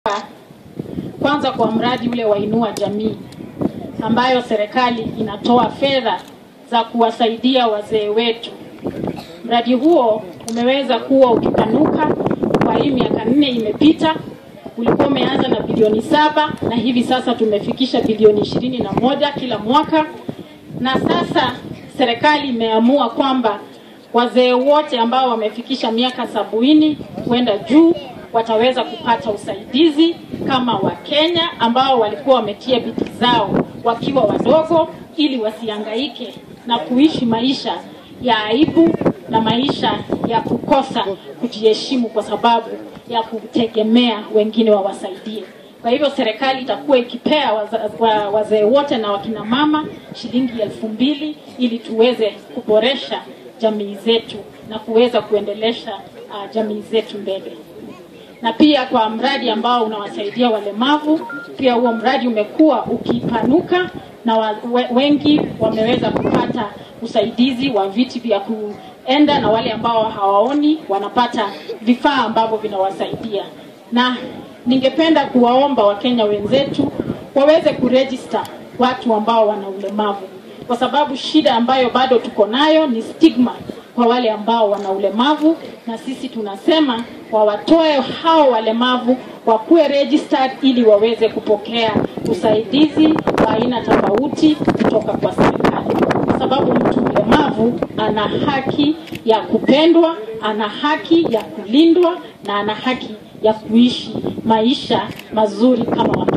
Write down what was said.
Kwanza kwa mradi ule wa Inua Jamii ambayo serikali inatoa fedha za kuwasaidia wazee wetu. Mradi huo umeweza kuwa ukipanuka kwa hii miaka nne imepita. Ulikuwa umeanza na bilioni saba na hivi sasa tumefikisha bilioni ishirini na moja kila mwaka, na sasa serikali imeamua kwamba wazee wote ambao wamefikisha miaka sabini kwenda juu wataweza kupata usaidizi kama Wakenya ambao walikuwa wametia bidii zao wakiwa wadogo, ili wasihangaike na kuishi maisha ya aibu na maisha ya kukosa kujiheshimu kwa sababu ya kutegemea wengine wawasaidie. Kwa hivyo serikali itakuwa ikipea waza- wazee wote na wakina mama shilingi elfu mbili ili tuweze kuboresha jamii zetu na kuweza kuendelesha uh, jamii zetu mbele na pia kwa mradi ambao unawasaidia walemavu. Pia huo mradi umekuwa ukipanuka na wa, we, wengi wameweza kupata usaidizi wa viti vya kuenda, na wale ambao hawaoni wanapata vifaa ambavyo vinawasaidia. Na ningependa kuwaomba Wakenya wenzetu waweze kurejista watu ambao wana ulemavu, kwa sababu shida ambayo bado tuko nayo ni stigma kwa wale ambao wana ulemavu, na sisi tunasema wawatoe hao walemavu wakuwe registered ili waweze kupokea usaidizi wa aina tofauti kutoka kwa serikali, kwa sababu mtu mlemavu ana haki ya kupendwa, ana haki ya kulindwa na ana haki ya kuishi maisha mazuri kama